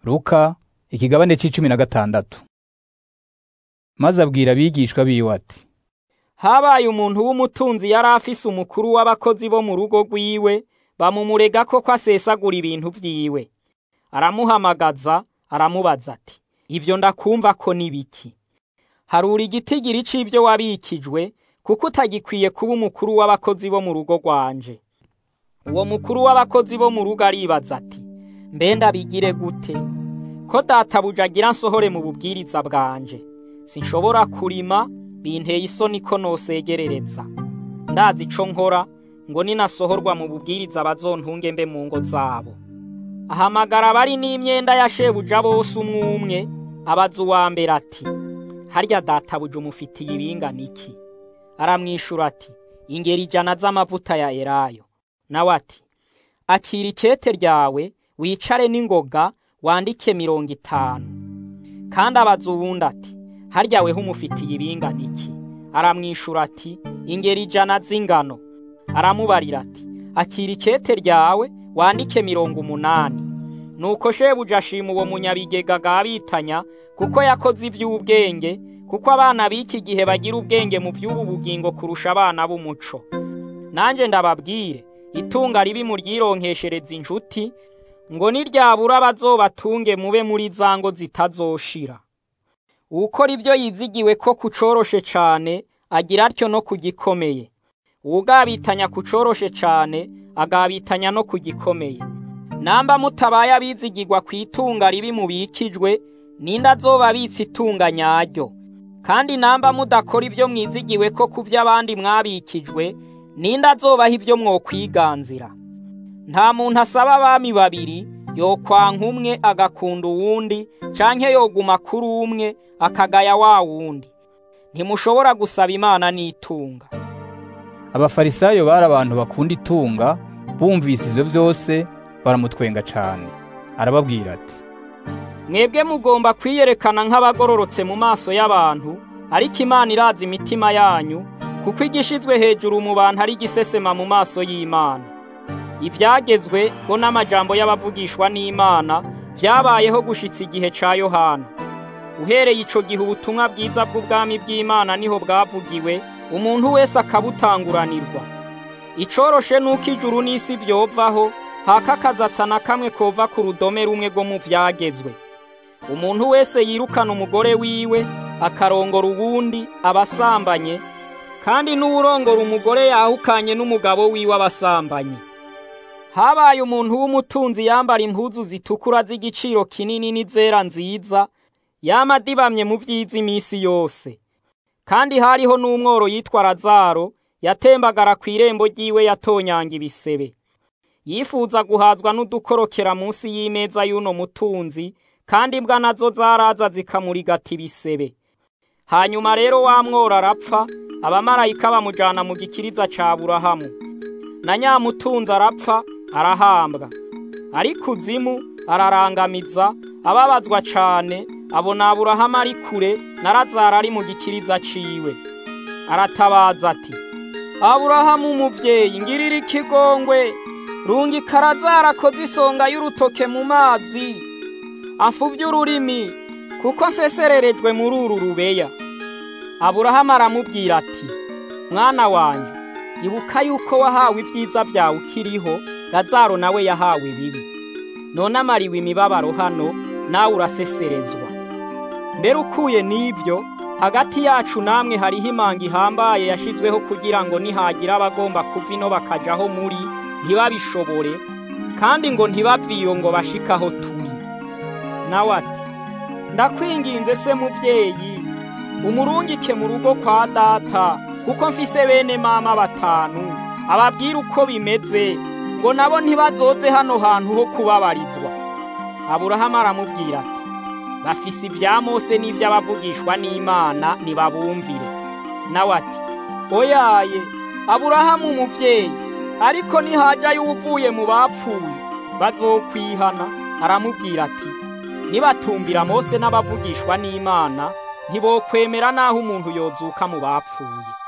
Luka ikigabane c'icumi na gatandatu maze abwira abigishwa biwe ati habaye umuntu w'umutunzi yari afise umukuru w'abakozi bo mu rugo rwiwe bamumurega ko ko asesagura ibintu vyiwe aramuhamagaza aramubaza ati ivyo ndakumva ko ni biki harura igitigiri c'ivyo wabikijwe kuko utagikwiye kuba umukuru w'abakozi bo mu rugo rwanje uwo mukuru w'abakozi bo mu rugo aribaza ati mbe ndabigire gute ko databuja agira nsohore mu bubwiriza bwanje sinshobora kurima binteye isoni ko nosegerereza ndazi ico nkora ngo ninasohorwa mu bubwiriza bazontunge mbe mu ngo zabo ahamagara abari n'imyenda ya shebuja bose umwe umwe abaza uwa mbere ati harya databuja umufitiye ibingana iki aramwishura ati ingeri ijana z'amavuta ya elayo nawe ati akira ikete ryawe wicare n'ingoga wandike mirongo itanu kandi abaza uwundi ati harya weho umufitiye ibingana iki aramwishura ati ingeri ijana z'ingano aramubarira ati akira ikete ryawe wandike mirongo umunani nuko shebuja ashima uwo munyabigega agabitanya kuko yakoze ivy'ubwenge kuko abana b'iki gihe bagira ubwenge mu vy'ubu bugingo kurusha abana b'umuco nanje ndababwire itunga ribi muryironkeshereza inshuti ngo niryabura bazobatunge mube muri za ngo zitazoshira uwukora ivyo yizigiwe ko kucoroshe cane agira atyo no kugikomeye uwugabitanya kucoroshe cane agabitanya no kugikomeye namba mutabaye abizigirwa kw'itunga ribi mubikijwe ninde azoba abitse itunga nyaryo kandi namba mudakora ivyo mwizigiwe ko ku vy'abandi mwabikijwe ninde azobaha ivyo mwokwiganzira nta muntu asaba abami babiri yokwanka umwe agakunda uwundi canke yoguma kuri umwe akagaya wa wundi ntimushobora gusaba imana n'itunga abafarisayo bari abantu bakunda itunga bumvise ivyo vyose baramutwenga cane arababwira ati mwebwe mugomba kwiyerekana nk'abagororotse mu maso y'abantu ariko imana irazi imitima yanyu kuko igishizwe hejuru mu bantu ari igisesema mu maso y'imana ivyagezwe bo n'amajambo y'abavugishwa n'imana vyabayeho gushitsa igihe ca yohana uhereye ico gihe ubutumwa bwiza bw'ubwami bw'imana niho bwavugiwe umuntu wese akabutanguranirwa icoroshe nuko ijuru n'isi vyovaho hakakazatsa na kamwe kova ku rudome rumwe rwo mu vyagezwe umuntu wese yirukana umugore wiwe akarongora uwundi abasambanye kandi n'uwurongora umugore yahukanye n'umugabo wiwe abasambanye habaye umuntu w'umutunzi yambara impuzu zitukura z'igiciro kinini n'izera nziza yama adibamye mu vyiza imisi yose kandi hariho n'umworo yitwa razaro yatembagara ku irembo ryiwe yatonyanga ibisebe yifuza guhazwa n'udukorokera munsi y'imeza y'uno mutunzi kandi imbwa nazo zaraza zikamurigata ibisebe hanyuma rero wa mworo arapfa abamarayika bamujana mu gikiriza ca burahamu na nyamutunzi arapfa arahambwa ari kuzimu ararangamiza ababazwa cane abona aburahamu ari kure na razaro ari mu gikiriza ciwe aratabaza ati aburahamu umuvyeyi ngirira ikigongwe rungika razaro akoze isonga y'urutoke mu mazi afuvye ururimi kuko nsesererejwe muri uru rubeya aburahamu aramubwira ati mwana wanje ibuka yuko wahawe ibyiza vyawe ukiriho razaro nawe yahawe bibi none amariwe imibabaro hano nawe uraseserezwa mbere ukuye n'ibyo hagati yacu namwe hariho imanga ihambaye yashizweho kugira ngo nihagira abagomba kuva ino bakajaho muri ntibabishobore kandi ngo ntibavyiyo ngo bashikaho turi nawe ati ndakwinginze se muvyeyi umurungike mu rugo kwa data kuko mfise bene mama batanu ababwira uko bimeze ngo nabo ntibazoze hano hantu ho kubabarizwa aburahamu aramubwira ati bafise ibya mose n'ivy'abavugishwa n'imana nibabumvire nawe ati oyaye aburahamu umuvyeyi ariko nihajayo uvuye mu bapfuye bazokwihana aramubwira ati nibatumvira mose n'abavugishwa n'imana ntibokwemera naho umuntu yozuka mu bapfuye